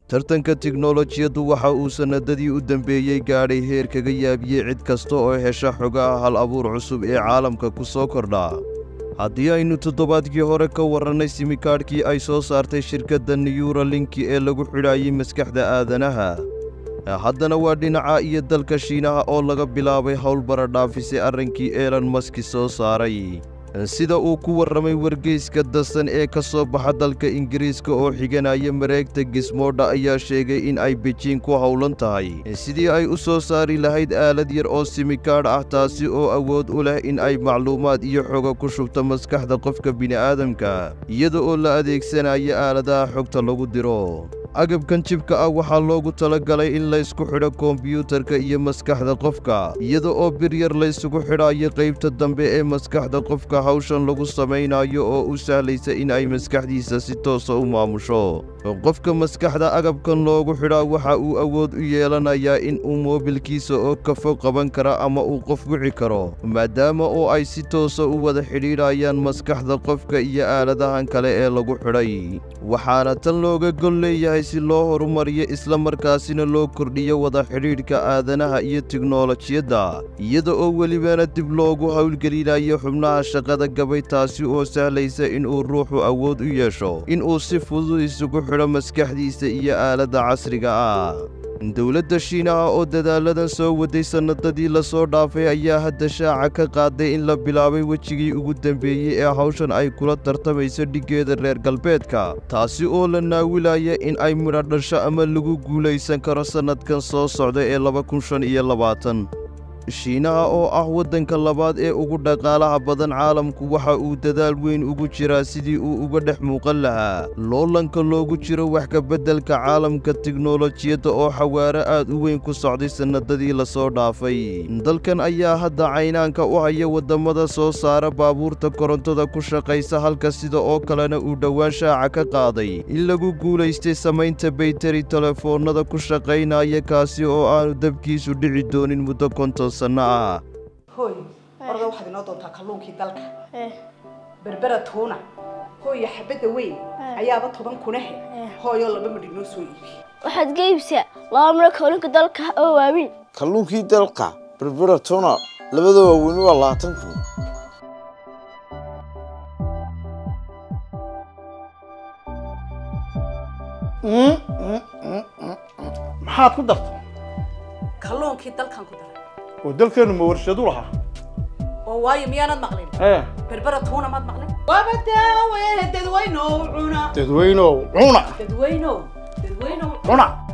tartanka tiknolojiyaddu waxa uu sannadadii u dambeeyey gaadhay heer kaga yaabiyey cid kasta oo hesha xogaha hal abuur cusub ee caalamka ku soo kordha haddii aynu toddobaadkii hore ka warrannay simikaadhkii ay soo saartay shirkadda niyuralinki ee lagu xidhaayey maskaxda aadanaha haddana waa dhinaca iyo dalka shiinaha oo laga bilaabay howl baradhaafisay arrinkii eelon maski soo saaray sida uu ku warramay wargeyska dasan ee ka soo baxa dalka ingiriiska oo xiganaya mareegta gismoodha ayaa sheegay in ay bejiin ku howlan tahay sidii ay u soo saari lahayd aalad yar oo simikaadh ah taasi oo awood u leh in ay macluumaad iyo xoga ku shubto maskaxda qofka bini'aadamka iyada oo la adeegsanayo aaladaha xogta lagu diro agabkan jibka ah waxaa loogu talagalay in laysku xidho kombiyuutarka iyo maskaxda qofka iyada oo bir yar laysugu xidhayo qaybta dambe ee maskaxda qofka hawshan lagu samaynayo oo u sahlaysa in ay maskaxdiisa si toosa u maamusho qofka maskaxda agabkan loogu xidhaa waxa uu awood u yeelanayaa in uu moobilkiisa oo kafo qaban kara ama uu qof wici karo maadaama oo ay si toosa u wada xidhiidhayaan maskaxda qofka iyo aaladahan kale ee lagu xidhay waxaana tan looga gol leeyahay si loo horumariyo isla markaasina loo kordhiyo wada xidhiidhka aadanaha iyo tiknolojiyadda iyada oo welibana dib loogu howlgelinayo xubnaha shaqada gabay taasi oo sahlaysa inuu ruuxu awood u yeesho inuu si fudud isugu xidho maskaxdiisa iyo aaladda casriga ah dowladda shiinaha oo dadaaladan soo waday sannadadii lasoo dhaafay ayaa hadda shaaca ka qaaday in la bilaabay wejigii ugu dambeeyey ee hawshan ay kula tartamayso dhiggeeda reer galbeedka taasi oo la naawilaya in ay midho dhasho ama lagu guulaysan karo sannadkan soo socda ee laba kun shan iyo labaatan shiinaha oo ah waddanka labaad ee ugu dhaqaalaha badan caalamku waxa uu dadaal weyn ugu jiraa sidii uu uga dhex muuqan lahaa loolanka loogu jiro wax ka beddelka caalamka tiknolojiyadda oo xawaaro aad u weyn ku socday sannadadii lasoo dhaafay dalkan ayaa hadda caynaanka u haya waddamada soo saara baabuurta korontada ku shaqaysa halka sida oo kalena uu dhowaan shaaca ka qaaday in lagu guulaystay samaynta baytari telefoonnada ku shaqaynaya kaasi oo aanu dabkiisu dhici doonin muddo konton hooy orda waxaad inoo doontaa kalluunkii dalka berbera tuuna hooya xabadda weyn ayaaba toban kunahe hooyoo laba midh inoo soo iibi waxaad ka iibsaa laba midho kalluunka dalka oo waaweyn kalluunkii dalka berbera tuuna labada waaweyni waa labaatan kun maxaad ku dartay kalluunkii dalkan ku daray oo dalkeenu ma warshadu lahaa oo waayo miyaanad maqlin ee berbera tuuna maad maqlin waaba daawe dadweynow cuna dadweynow cuna dadweynow dadweynow cuna